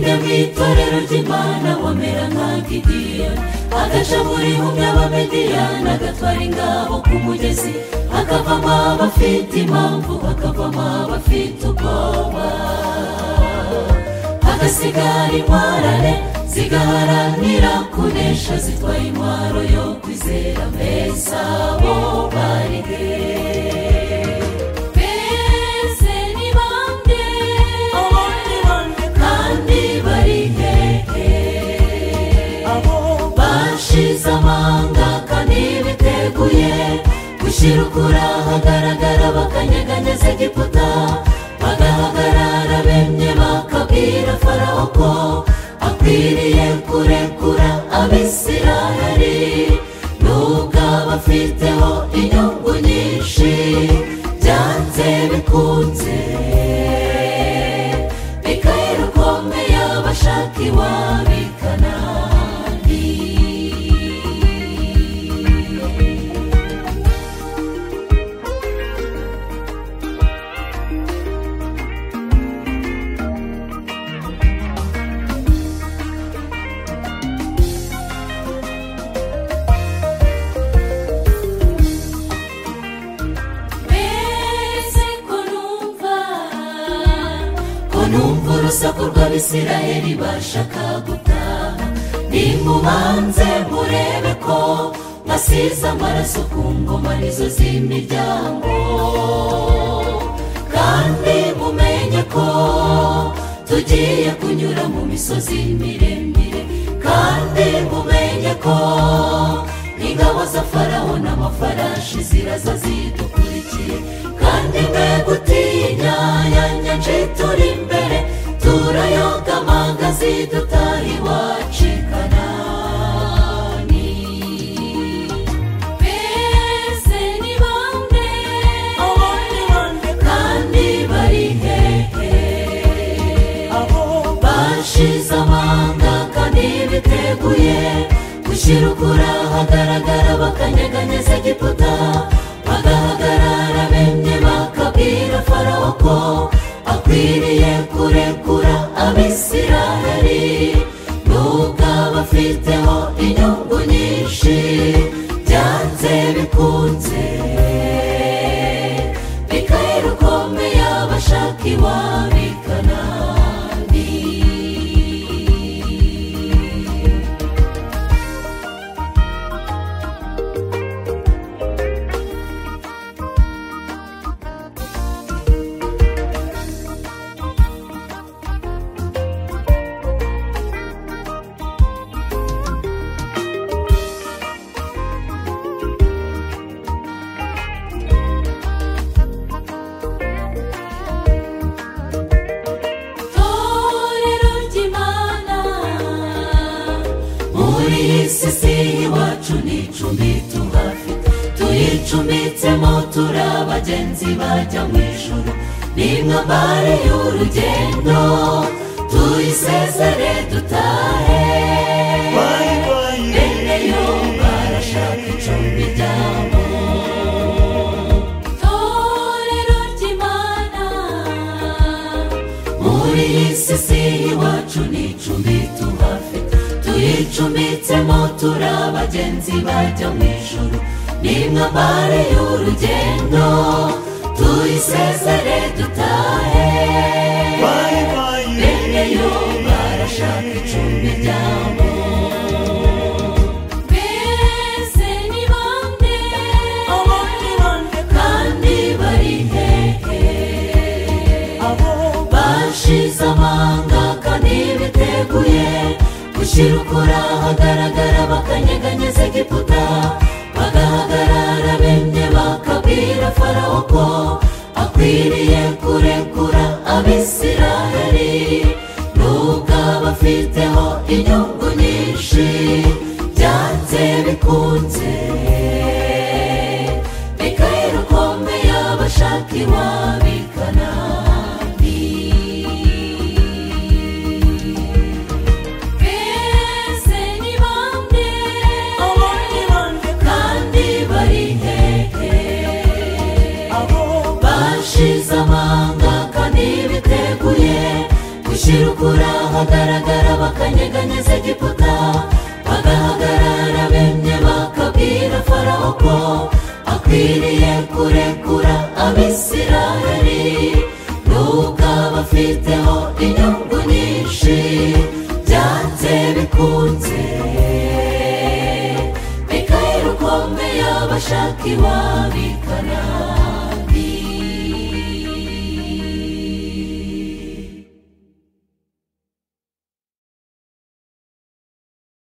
itorero ry'imana wamera nka gidiyoni agashaburi mu by'abamediyani agatwara ingabo ku mugezi hakavamo abafite impamvu hakavamo abafite ubwoba hagasigara intwarane zigaharanira kunesha zitwaye intwaro yo kwizera mbese abo bari beze ni bande kandi bari hehe bashize amanga kandi biteguye gushyira ukuri ahagaragara bakanyeganyeza egiputa bagahagarara bemye bakabwira farawo ko akwiriye kurekura abisiraheli nubwo aba afiteho inyungu nyinshi byanze bikunze mikayeli ukomeye abashaka iwabikana mbese ko numva ko numva urusaku rw'abisiraheli bashaka gutaha nimubanze murebe ko basize amaraso ku ngoma nizo z'imiryango kandi mumenye ko tugiye kunyura mu misozi miremire kandi mumenye ko ingabo za farawo n'amafarashi ziraza zidukurikiye kandi mwe gutinya yanyange turi imbere turayoga amanga zidutaha iwacu i kanani mbese ni bande kandi bari hehe bashize amanga kandi biteguye gushyira ukuri ahagaragara bakanyeganyeza egiputa bagahagarara bemye bakabwira farawo ko akwiriye kurekura abisiraheli nubwo aba afiteho inyungu nyinshi byanze bikunze mikayeli ukomeye abashaka iwabikana torero ry'imana muri iyi si si iwacu ni icumbi tuhafite tuyicumbitsemo turi abagenzi bajya mu ijuru ni mwambare y'urugendo tuyisezere dutahe bene yo barashaka icumbi ryabo torero ry'imana muri iyi si si iwacu ni icumbi tuhafite tuyicumbitsemo turi abagenzi bajya mu ijuru ni mwambare y'urugendo tuyisezere dutahe bene yo barashaka icumbi ryabo mbese ni bande kandi bari hehe bashize amanga kandi biteguye gushyira ukuri ahagaragara bakanyeganyeza egiputa bagahagarara bemye bakabwira farawo ko akwiriye kurekura abisiraheli nubwo aba afiteho inyungu nyinshi byanze bikunze mikayeli ukomeye abashaka iwabikana mbese ni bande kandi bari hehe bashize amanga kandi biteguye gushyira ukuri ahagaragara bagahagaragara bakanyeganyeza egiputa bagahagarara bemye bakabwira farawo ko akwiriye kurekura abisirayeli n'ubwo aba afiteho inyungu nyinshi byanze bikunze mikayeli ukomeye abashaka iwabikana